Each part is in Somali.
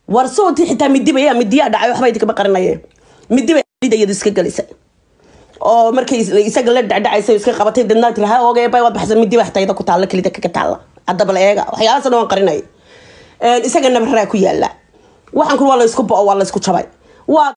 war soontii xitaa midiba yaa midiyaa dhacay waxba idinkama qarinaye midiba iyadu iska gelisay oo markay isaga la dhacdhacaysa iska qabatay dadnaa tiri ha ogeeba waad baxsan midiba xitayda ku taalla kelida kaga taalla haddaba la eega waxyaalahaas dhan waan qarinay isaga nabaraa ku yaala waxaan kun waa la isku bo'o waa la isku jabay waa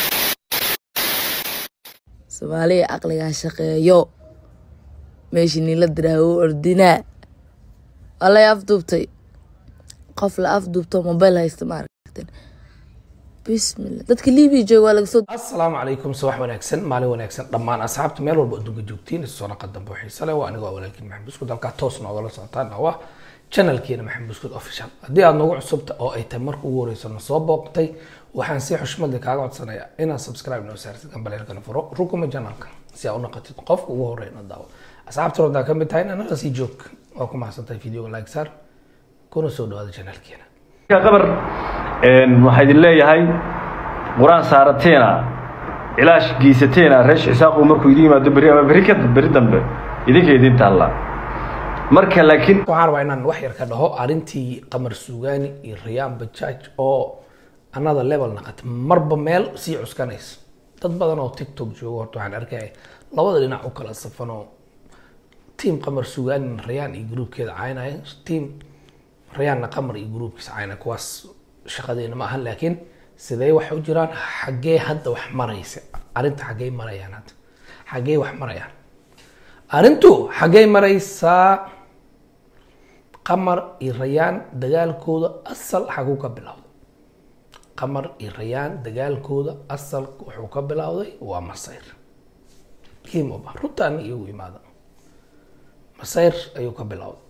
soomaaliya caqligaa shaqeeyo meeshii niila diraa u ordinaa waa lay afduubtay qof la afduubto mobile haysta ma aragten bismillah dadka libiya jooga waa laga soo asalaamu calaykum subax wanaagsan maalin wanaagsan dhammaan asxaabta meel walba adduunka joogtiin isu soo naqa dambe xiise leh waa aniga waa walaalkiin maxamed buskud halkaa toos noogala socotaan oo ah channelkeena maxamed buskud official haddii aad noogu cusubta oo ay tahay marka ugu horeysa na soo booqtay waxaan si xushmad leh kaaga codsanayaa inaad subscribe noo saartid gambaleelkana furo rukuma channelka si aad u naqatid qofka ugu horeeya na daawo asxaabta rodaa ka mid tahay inaan sii joog waa ku mahadsantahay videoga like saar kuna soo dhawaada channelkeena qabar waxaa idin leeyahay qur-aan saarateena cilaash geysateena reesh cisaaqu markuu idin yimaado berri ama berri ka berri dambe idinka idin taalla marka laakiin waxaan rabaa inaan wax yar ka dhaho arrintii qamar suugaani iyo rayaan bajaaj oo another level naqatay marba meel sii cuskanaysa dad badan oo tiktok joogo horta waxaan arkaya labada dhinac u kala safanoo tiam qamar suugaani rayaan iyo gruubkeeda caynaya tiam rayaanna qamar iyo gruubkiisa caynaya kuwaas shaqadeena ma ahan laakiin sidee waxay u jiraan xaggee hadda wax maraysa arrinta xaggee marayaan hadda xaggee wax marayaan arrintu xaggee maraysaa qamar iyo rayaan dagaalkooda asal xaguu ka bilowday qamar iyo rayaan dagaalkooda asal wuxuu ka bilowday waa masayr kimoba runtaan iyagu imaada masayr ayuu ka bilowday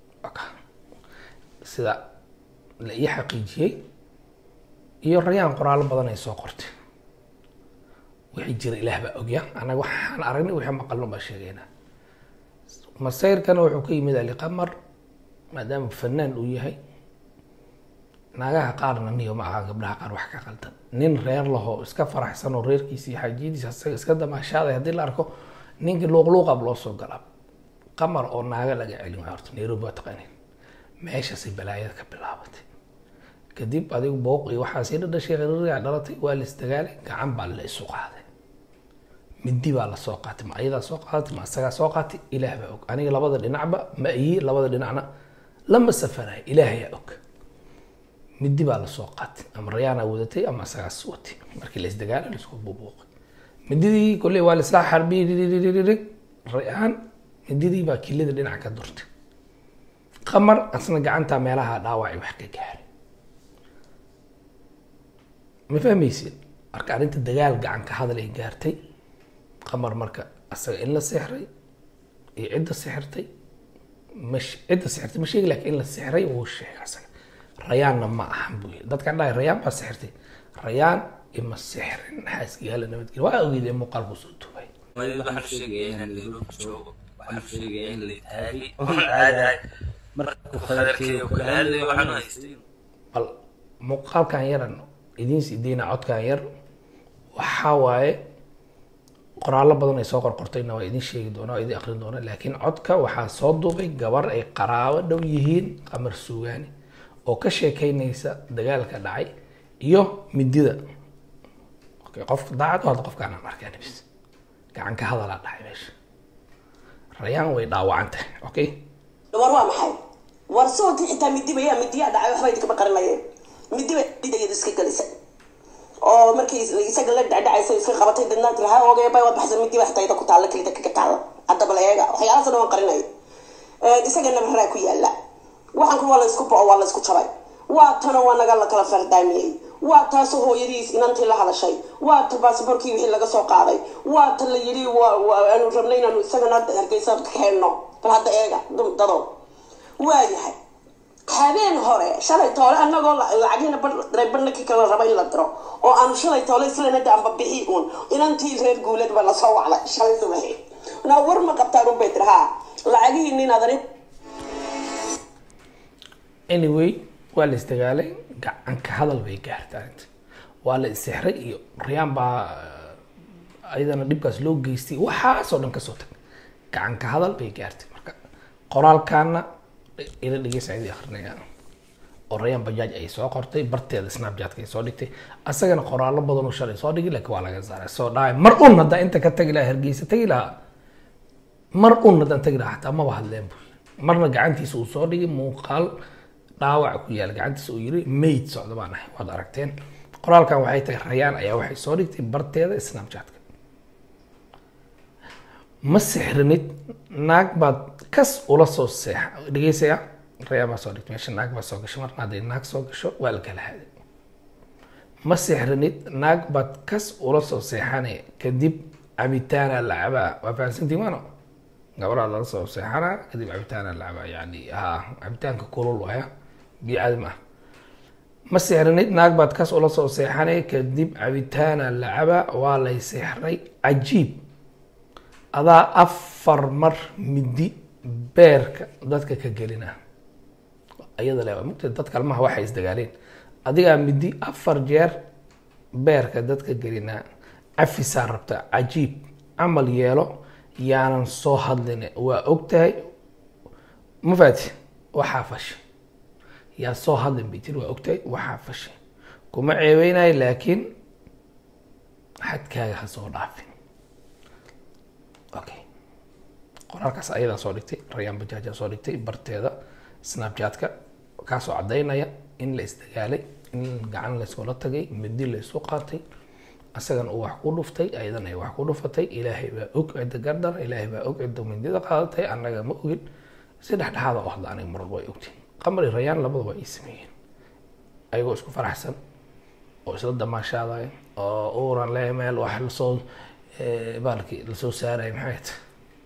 sida la ii xaqiijiyey iyo rayaan qoraallo badan ay soo qortay wixii jira ilaah baa ogya anaga waxaan aragnay wixii maqalno baa sheegaynaa masayrkana wuxuu ka yimid ali qamar maadaama fanaan uu yahay naagaha qaarna niyo ma aha gabdhaha qaar wax ka qaldan nin reer lahoo iska faraxsan oo reerkiisa iyo xaajiyadiisa asaga iska damaashaaday haddii la arko ninkii luuqluuqab loo soo galaa qamar oo naaga laga celin waay horta nairobi waa taqaaniin meeshaasay balaayada ka bilaabatay kadib adigu booq iyo waxaasi dhadhashay qiririgaa dhalatay waa la isdagaalay gacan baa la isu qaaday midi baa la soo qaatay ma ayadaa soo qaadatay ma asagaa soo qaatay ilaah baa og aniga labada dhinacba ma iyi labada dhinacna lama safarayo ilaahayaa og midi baa la soo qaatay ama rayaanaa wadatay ama asagaas watay markii la isdagaalay la isku buubuuqay mididii kolley waa la isla xarbiyey rayaan mididii baa kilida dhinac ka durtay qamar asna gacanta meelaha dhaawacay wax ka gaaray ma fahmaysid marka arrinta dagaal gacan ka hadal ay gaartay qamar marka asaga in la sixray iyo cidda sixirtay ma cidda sixirtay ma sheegi lakin in la sixray wuu sheegay asaga rayaanna ma ahan buu yiri dadkan dhahay rayaan baa sixirtay rayaan ima sixrin xaaskiyaala nabadgelya waa ogeyd ee muuqaal buu soo duubay waxaan sheegaya inaan nairobi joogo waxaan sheegaya in la taagay oon caadahay markuu khadarkeeyo kula hadlayo waxaan haystay bal muuqaalkan yaran idiin siideyna codkan yar waxaa waaye qoraallo badan ay soo qorqortayna waa idin sheegi doona waa idin akrin doona laakiin codka waxaa soo duubay gabar ay qaraabo dhow yihiin qamar suugaani oo ka sheekeynaysa dagaalka dhacay iyo midida okay qofka daacad hadda qofkaan aan arkaa nabis gacan ka hadalaa dhacay meesha rayaan way dhaawacan tahay okay war waa maxay war soontii xitaa midiba yaa midiyaa dhacay waxba idinkama qarinaye midiba iyadu iska gelisay oo markay isaga la dhacdhacaysa iska qabatay dadnaa tiri ha ogeeba waad baxsan midiba xitayda ku taalla kelida kaga taalla haddaba la eega waxyaalahaas dhan waan qarinay isaga nabaraa ku yaala waxaan kun waa la isku bo'o waa la isku jabay waa tana waa naga la kala fardaamiyey waa taasoo hooyadiis inantii la hadashay waa ta baasboorkii wixii laga soo qaaday waa ta la yidhi aanu rabnay inaanu isagana hargeysa ka keenno bal hadda eega dado waayahay habeen hore shalay toole anagoo lacagiina reebanaki kala raba in la diro oo aanu shalay toole islanada amba bixi uun inantii reer guuleed baa lasoo wacday shalay subaxi naa war ma qabtaan un bay tiri haa lacagihii nin adani anyway waa la isdagaalay gacan ka hadal bay gaartay arrinta waa la isixray iyo rayaan baa ayadana dhibkaas loo geystay waxaasoo dhan kasoo tag gacan ka hadal bay gaartay marka qoraalkaana ila dhegeysa idii akrinaya oo rayaan bajaaj ay soo qortay barteeda snapchatka ay soo dhigtay asagana qoraallo badan oo shalay soo dhigi laakiin waa laga saaray soo dhahay mar un haddaan inta ka tagi lahaa hargeysa tagi lahaa mar un haddaan tagi lahaa xataa maba hadleen bu marna gacantiisa uu soo dhigay muuqaal dhaawac ku yaal gacantiisa uu yiri mayd socda baan ahay waad aragteen qoraalkan waxay tahay rayaan ayaa waxay soo dhigtay barteeda snapchatka ma sixrinid naag baad kas ula soo seexa dhegeysaya rayaan baa soo dhigtay meesha naag baa soo gashay marna hadday naag soo gasho waa la kala haday ma sixrinid naag baad kas ula soo seexane kadib cabitaana la cabaa waa fahansantii maano gabadhaa lala soo seexanaa kadib cabitaana la cabaa yani ha cabitaanka kulul waya biyo caadi ma ah ma sixrinid naag baad kas ula soo seexanay kadib cabitaana la cabaa waa lay sixray cajiib adaa afar mar midi beerka dadka ka gelina iyada le mugta dad kalmaha waxay isdagaaleen adigaa midi afar jeer beerka dadka gelinaa cafisaa rabta cajiib camal yeelo yaanan soo hadlin waa ogtahay ma faati waxaa fashay yaa soo hadlin bay tiri waa ogtahay waxaa fashay kuma ceebeynayo laakiin xadkaaga ha soo dhaafin okay qoraalkaas ayadaa soo dhigtay rayaan bajaajaa soo dhigtay barteeda snapchatka kaasoo caddaynaya in la isdagaalay in gacan layskula tagay midi laysu qaatay asagana uu wax ku dhuftay ayadana ay wax ku dhufatay ilaahay baa og cidda gardar ilaahay baa og cidda mindida qaadatay annaga ma ogin si dhexdhexaada u hadla aniga marwalba way ogtiin qamari rayaan labada waa ii sameeyeen ayagoo isku faraxsan oo isla damaashaadaya oo uuran le meel wax lasoo baalki lasoo saaraya maxay tahay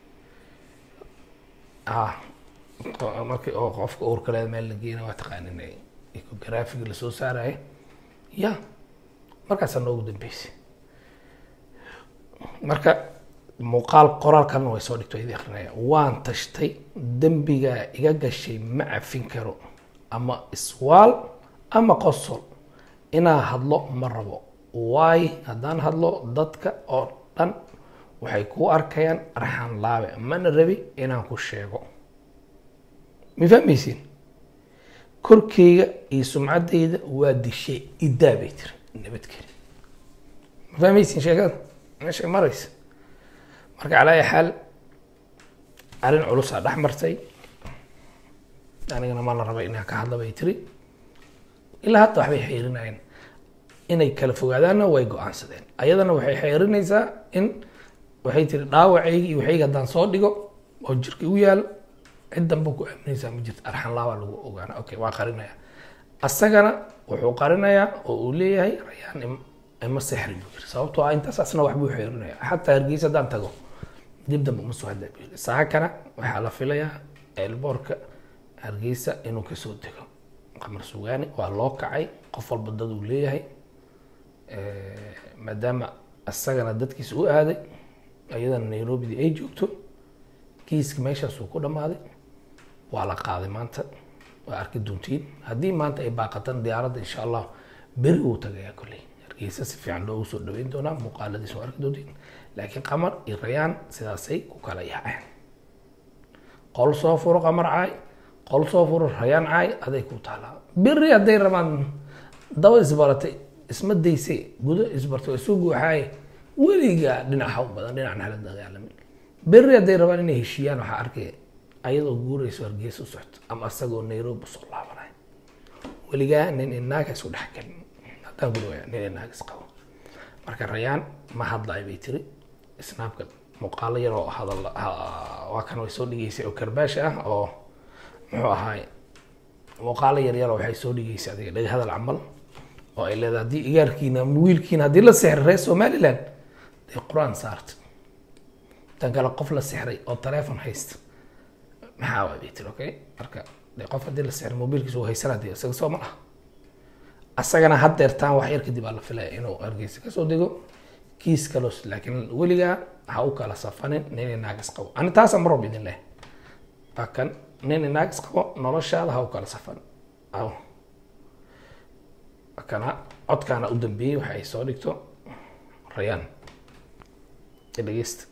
ah markii oo qofka uurka leeda meel la geena waa taqaanin ecographiga lasoo saaraya ya markaasaa noogu dambeysay marka muuqaal qoraalkana way soo dhigto idi akrinaya waan tashtay dembigaa iga gashay ma cafin karo ama iswaal ama qosol inaa hadlo ma rabo waayo haddaan hadlo dadka oo dhan waxay kuu arkayaan arxan laabe mana rabi inaan ku sheego ma fahmaysiin korkeyga iyo sumcaddayda waa dishe idaa bay tiri nabadgeli ma fahmaysiin sheekada meeshay maraysa marka calaa ayi xaal arrin culusaa dhex martay anigana ma la raba inaan ka hadla bay tiri ilaa hadda waxbay xeerinayeen inay kala fogaadaanna way go-aansadeen ayadana waxay xeerinaysaa in waxay tiri dhaawacaygi iyo waxaygi haddaan soo dhigo oo jirka igu yaal cid danba ku aaminaysaa ma jirto arxan laabaa lagu ogaana okay waa qarinaya asagana wuxuu qarinayaa oo uu leeyahay rayaan ima sexri buu yiri sababtoo ah intaas asna waxbuu xeerinaya xataa hargeysa haddaan tago dib dambe uma soo hadla buu yiri saakana waxaa la filayaa eelboorka hargeysa inuu kasoo dego qamar sugaani waa loo kacay qof walba dad uu leeyahay maadaama asagana dadkiisa u aaday ayadana nairobidi ay joogto kiiska meeshaasuu ku dhammaaday waa la qaaday maanta waa arki doontiin haddii maanta ay baaqatan diyaaradda insha allah beri wuu tagayaa kolley hargeysa si fiican loogu soo dhaweyn doonaa muuqaaladiis waa arki doontiin laakiin qamar iyo rayaan sidaasay ku kala yaaceen qol soo furo qamar caay qol soo furo rayaan caay aday ku taalaa beri hadday rabaan daba isbaratay isma dayse gudo isbartay isu guuxaaye weligaa dhinac ha u badan dhinacna hala dagaalamin beri hadday rabaan inay heshiiyaan waxaa arkay ayadoo guurayso hargeysa u socto ama asagoo nairobi usoo laabanay weligaa nin inaaga isku dhex gelin haddaan guri waya nin inaaga is qabo marka rayaan ma hadlaay bay tiri snaabka muuqaalo yar oo hadal waa kan way soo dhigeysay oo karbaash ah oo muxuu ahaay muuqaalo yar yar oo waxay soo dhigeysay adiga dhega hadal camal oo ay leedahay haddii igaarkiina ama wiilkiina haddii la sixray reer somaliland dee qur-aan saarta tan kale qof la sixray oo taleefon haysta maxaa waay bay tiri okay marka dee qof haddii la sixray mobiilkiisa uu haysanaa dee isaga soo ma laha asagana haddeertaan wax yar kadib aa la filaya inuu hargeysa kasoo dego kiis kalos laakiin weligaa ha u kala safanin nin inaagas qabo ani taasa marob idin leh waa kan nin inaagas qabo noloshaada ha u kala safan aw kana codkaana u dambeeyey waxa ay soo dhigto rayaan dhegeysta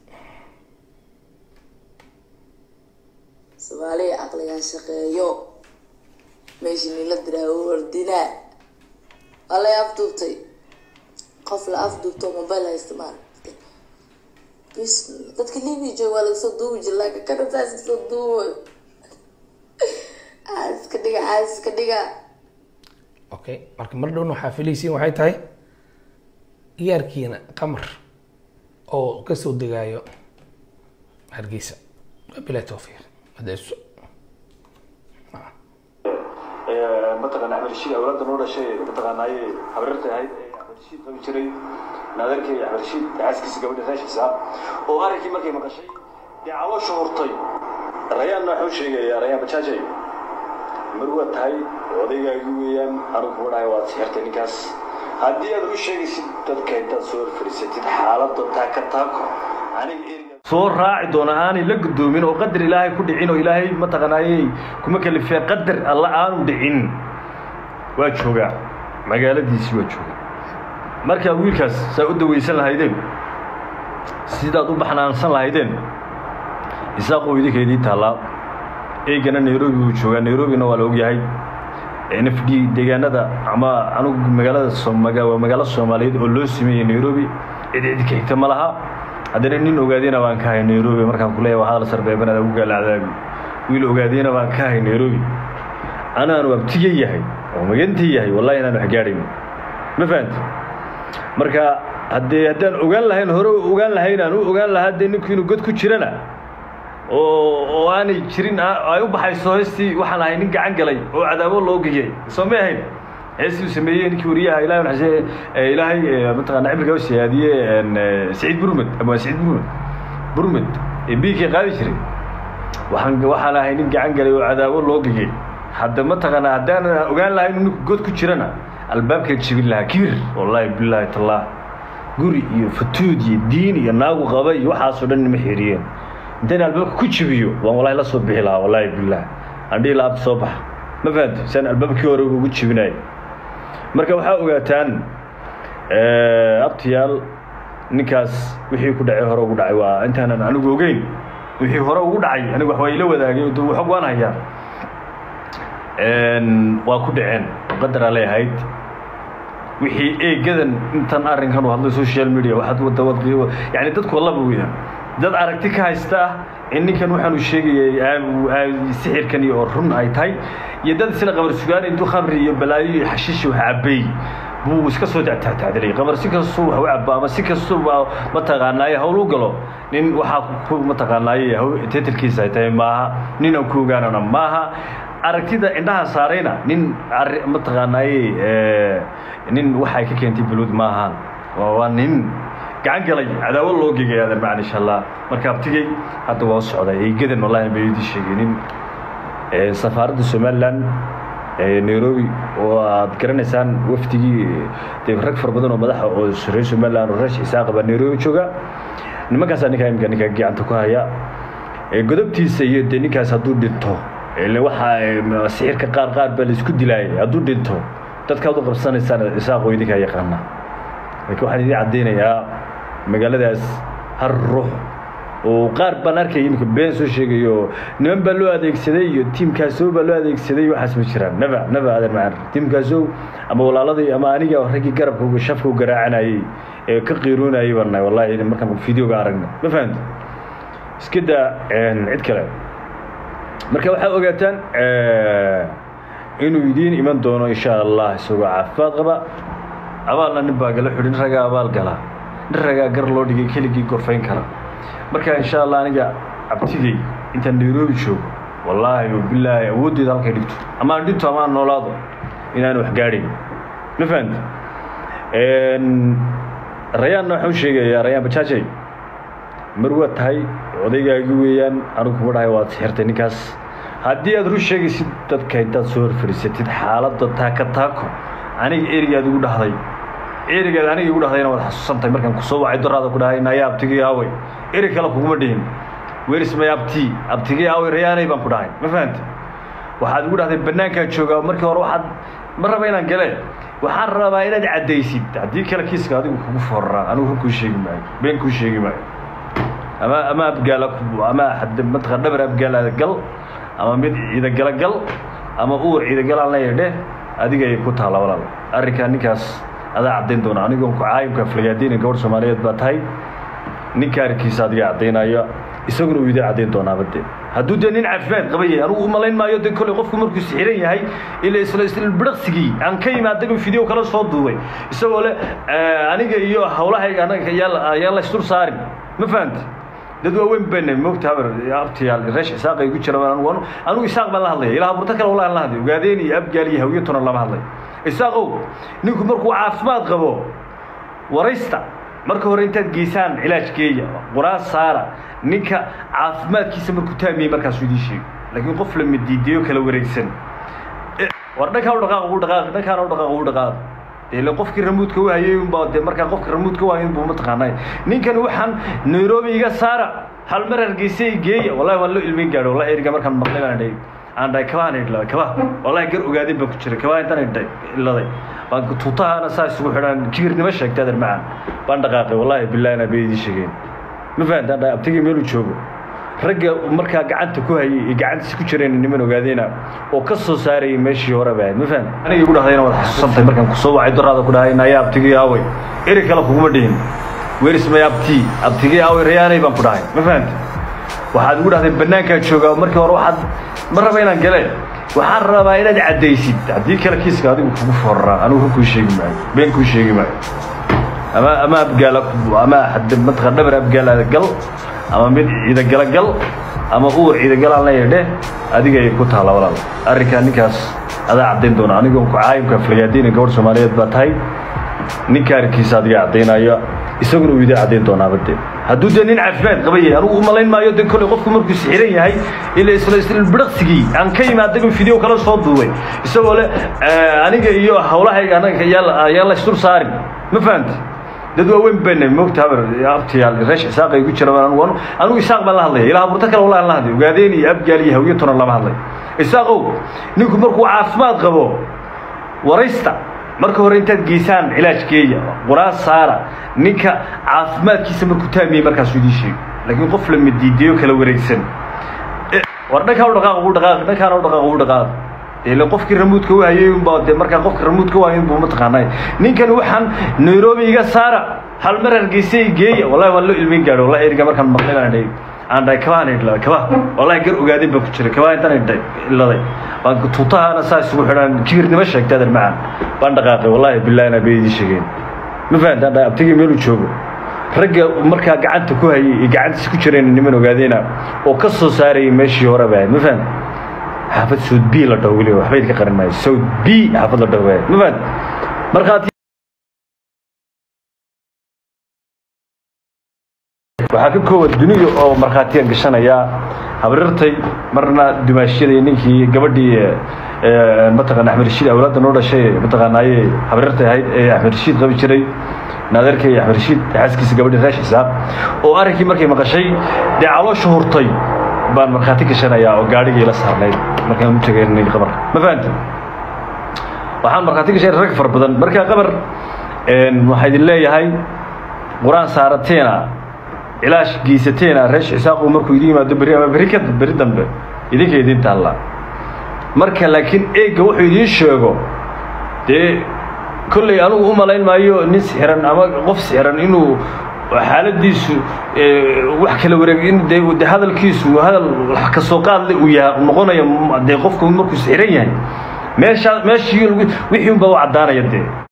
soomaaliya caqligan shaqeeyo meeshii nila diraawo ordinaa waa lay afduubtay qof la afduubto mobile haysta maaragtay bismillah dadka libiya jooga waa lagasoo duubi jira laakiin kana saas kasoo duubayo caaska dhiga caaska dhiga okay marka mar dhowna waxaa filaysiin waxay tahay iyaarkiina qamar oo kasoo degaayo hargeysa bilaa tawfiiq adeeso mataqaana axmed rashiid awlaadda noo dhashay mataqaanaaye habarirta ahayd ee axmed rashiid qabi jiray naadarkii axmed rashiid xaaskiisa gabadha raashiisa oo arrinkii markay maqashay dee caloosha hurtay rayaanna waxuu sheegayaa rayaan bajaajay mar waa tahay odaygaagi weeyaan anigu kuma dhahay waad sixirtay ninkaas haddii aad u sheegaysid dadka intaad soo horfadhiisatid xaaladda taaka taako aniga eriga soo raaci doona aanay la gudoomin oo qadar ilaahay ku dhicin oo ilaahay mataqaanaayey kuma kalifee qadar alla aanu dhicin waa joogaa magaaladiisii waa joogaa markaa wiilkaas saa u dawaysan lahaydeen sidaad u baxnaansan lahaydeen isaaqoo idinka idiin taallaa eegana nairobi buu joogaa nairobina waa la ogyahay n f d deegaanada ama anugu magaalada somaga waa magaalo soomaaliyeed oo loo sameeyey nairobi cid cid ka xigta ma laha haddana nin ogaadeyna baan ka hay nairobi markaan ku leeyahay waa hadal sarbeebanaad ugu gaalacdaabi wiil ogaadeyna baan ka hay nairobi anaanu abtiga yahay oo maganta yahay wallahi inaan wax gaadhayn ma fahamti marka haddee haddaan ogaan lahayn hore ogaan lahayn aan u ogaan lahaa dee ninku inuu god ku jirana oo oo aanay jirin ay u baxayso heestii waxaan ahay nin gacan galay oo cadaabo loo geyay soo ma ahayn heestii uu sameeyey ninkii wariyaha ilahay naxasee ilaahay mataqaana cimriga u siyaadiye saciid burmed ama saciid burmed burmed ee biigkii qaadi jiray waxaan waxaan ahay nin gacan galay oo cadaabo loo geyay hadda mataqaana haddaan ogaan lahayn inuu ninku god ku jirana albaabkaa jebin lahaa kibir wallaahi bilaahi tallah guri iyo fatuud iyo diin iyo naagu qaba iyo waxaasoo dhan nima xiriyeen intaan albaabka ku jebiyo waan wallahi la soo bixi lahaa wallaahi billah aan dhihi lahaa soo baxa ma fahamti saan albaabkii hore ugu jebinayo marka waxaa ogaataan abtiyaal ninkaas wixii ku dhacay hore ugu dhacay waa intaanan anigu ogeyn wixii hore ugu dhacay anigu wax waa ila wadaagay oo xog waan hayaa waa ku dhaceen qadaraa leeyahayd wixii eegadan intan arrinkan u hadlay social media waxaad wada wad yani dadku wallaba weeyaan dad aragti ka haysta ah in ninkan waxaanu sheegayay sixirkan iyo oo run ay tahay iyo dad isla qabar sugaan intuu khamri iyo balaayo iyo xashiishi wax cabay buu iska soo tactactacdilay qabar si kastuu wax u cabo ama si kastuuba mataqaanaaye hawl u galo nin waxaa ku mataqaanaaye tetelkiisa ay tahay maaha nin aan ku ogaanana maaha aragtida indhaha saarayna nin mataqaanaaye nin waxay ka keentay balud maahaan waa nin gacan galay cadaawo loo gegay aadan macna insha allah marka abtigay hadda waa socday eegadan wallahi bay idin sheegeenin safaaradda somaliland nairobi oo aad garanaysaan wafdigii dee rag fara badan oo madaxa oo reer somaliland oo reesh isaaq baa nairobi jooga nimankaasaa ninkaa imika ninka gacanta ku haya godobtiisa iyo dee ninkaas hadduu dhinto ile waxaa sixirka qaar qaar baa laisku dilaayay hadduu dhinto dadkaad u qabsanaysaan isaaqoo idinkaa yaqaana laakiin waxaan idiin caddaynayaa magaaladaas har ruux oo qaar baan arkaya iminka been soo sheegayo niman baa loo adeegsaday iyo tiimkaasow baa loo adeegsaday waxaas ma jiraan naba naba adan macaan tiimkaasow ama walaaladii ama aniga raggii garabka shafka u garaacanayay ee ka qiiroonayay baan nahay wallahi markaan videoga aragna ma fahamti iska daa cid kale marka waxaa ogaataan inuu idiin iman doono insha allah isagoo caafimaad qaba abaalna nin baa gala xidhi nin ragaa abaal gala nin ragaa gar loo dhigay keligii gorfayn kara marka insha allah aniga abtigay intaan nairobi joogo wallaahi o bilaahi awooddeeda halkay dhigto ama aan dhinto ama aan noolaado inaan wax gaadhayn ma fahamti rayaanna waxaan u sheegayaa rayaan bajaajay mar waa tahay odaygaagi weeyaan anigu kuma dhahay waad sixirtay ninkaas haddii aad run sheegaysid dadka intaad soo horfadhiisatid xaaladda taaka taako aniga erigaad igu dhahday erigaad aniga igu dhahdayna waad xasuusantahay markaan kusoo wacay doraada ku dhahay naya abtigii aaway eri kale kuguma dhihin werismay abti abtigii aaway rayaanay baan ku dhahay ma fahamti waxaad igu dhahday bannaankaan joogaa markii hore waxaad ma raba inaan gale waxaan rabaa inaad caddaysid haddii kale kiiska adigu kugu foorraa anigu run kuu sheegi maayo been kuu sheegi maayo ama ama abgaala ama mataqan dhabar abgaala gal ama mid ciida gala gal ama uur ciidagalaan la yadhe adiga ay ku taalla walaal arrinkaa ninkaas adaa caddayn doona anigoon ku caayimka aflagaadiina gabadh soomaaliyeed baa tahay ninka arrinkiisa adiga caddaynaya isaguna uu idin caddayn doonaaba dee hadduu dee nin caafimaad qaba yahay anugu u malayn maayo de kolley qofku markuu sixiran yahay ila isla isbidhaqsigii aan ka imaadaba video kala soo duubay isagoo le aniga iyo hawlahayga anaga yaa yaan la isdul saarin ma fahamti dad waaweyn bana moogta habar abtiyaal reesh isaaq ay ku jira anigu anigu isaaq baan la hadlaya ilaa burta kale wallahi la hadlay ogaadeen iyo abgaal iyo hawiyatuna lama hadlay isaaqow ninku markuu caafimaad qabo waraysta marka hore intaad geysaan cilaajkeeya quraan saara ninka caafimaadkiisa markuu taamiyey markaasuu idiin sheego laakiin qof la midiideeyo kala wareegsan war dhankaa u dhaqaaq ugu dhaqaaq dhankaana u dhaqaaq ugu dhaqaaq ile qofkii ramuudka u hayay unbaa dee markaa qofka ramuudka u hayay unbuu mataqaanay ninkani waxaan nairobi iga saara hal mar hargeysa i geeya wallahi waan loo ilmeyn gaadho wallahi eriga markaan maqlay baan dhahay aan dhahay kabaan idhladay kaba wallahi gar ogaadin baan ku jiray kabaa intaan idhay iladay baan tuutahaana saa isugu xidhaan kibirnimo sheegtay adeer macaan baan dhaqaaqay wallahi billahi inaa bay idii sheegeen ma fahantaan dhahay abtigii meeluu joogo ragga markaa gacanta ku hayay iyo gacantiisa ku jireen niman ogaadeena oo ka soo saarayay meeshii hore baa ma fahan aniga igu dhahdayna waad xasuusantahay markaan kusoo wacay doraada ku dhahay naya abtigii aaway eri kale kuguma dhihin weris may abtii abtigii aaway rayaanay baan ku dhahay ma fahanta waxaad igu dhahday bannaankaa joogaa markii hore waxaad ma raba inaan gale waxaan rabaa inaad caddaysid haddii kale kiiska adigu kugu foraraa anigu kuu sheegi maayo been kuu sheegi maayo ama ama abgaala ama mataqan dhabar abgaala gal ama mid ciidagala gal ama uur ciidagalaan la yadhe adiga ay ku taalla walaal arrinkaa ninkaas adaa caddayn doona anigoon ku caayimka aflagaadiina gabadh soomaaliyeed baa tahay ninka arrinkiisa adiga caddaynaya isaguna uu idin caddayn doonaaba dee hadduu dee nin caafimaad qaba yahay anugu u malayn maayo de kolley qofku markuu sixiran yahay ila isla isbidhaqsigii aan ka imaadaba video kala soo duubay isagoo le aniga iyo hawlahayga anaga yaa yaan la isdul saarin ma fahamti dad waaweyn bana moogta habar abtiyaal reesh isaaq ay ku jira anigu anigu isaaq baan la hadlaya ilaa burta kale wallahi la hadlay ogaadeen iyo abgaal iyo hawiyatuna lama hadlay isaaqow ninku markuu caafimaad qabo waraysta marka hore intaad geysaan cilaajkeeya quraan saara ninka caafimaadkiisa markuu taamiyey markaasuu idiin sheego laakiin qof la midiideeyo kala wareegsan war dhankaa u dhaqaaq ugu dhaqaaq dhankaana u dhaqaaq ugu dhaqaaq ile qofkii ramuudka u hayay unbaa dee markaa qofka ramuudka u hayay unbuu mataqaanay ninkani waxaan nairobi iga saara hal mar hargeysa i geeya wallahi waan loo ilmeyn gaadho wallahi eriga markaan maqlay baan dhahay aan dhahay kabaan idhladay kaba wallahi gar ogaadin baan ku jiray kabaa intaan idhay iladay baan tuutahaana saa isugu xidhaan kibirnimo sheegtay adeer macaan baan dhaqaaqay wallahi billahi inaa bay idii sheegeen ma fahantaan dhahay abtigii meeluu joogo ragga markaa gacanta ku hayay iyo gacantiisa ku jireen niman ogaadeena oo ka soo saarayay meeshii hore baa ma fahan xaafad saud b la dhaho weliba waxba idinka qarin maayo saud b xaafad la dhaho baa ma fahan markhaati waxaa ka kooban duniya oo markhaatiya gashanaya habrirtay marna dumaashyadii ninkii gabadhii mataqana axmed rashiid awlaadda noo dhashay mataqaanaaye habrirtay ahayd ee axmed rashiid qabi jiray naadeerkay axmed rashiid xaaskiisa gabadhii reesh isaaq oo arrinkii markay maqashay dee caloosha hurtay baan markhaati gashanayaa oo gaadhigii la saarnayd markaan u tegaynay qabar ma fahanta waxaan markhaati gashanay rag fara badan markaa qabar waxaa idin leeyahay qur-aan saarateena cilaash geysateena reesh isaaqu markuu idin yimaado berri ama berri ka berri dambe idinka idin taalla marka laakiin eegga wuxuu idiin sheego dee kolley anugu u malayn maayo nin sixiran ama qof sixiran inuu xaaladiisu wax kala wareeg in de de hadalkiisu hadal wax ka soo qaadle uu yahay noqonayo dee qofku markuu sixiran yahay meeshaa meeshii wixii unbaa u caddaanaya dee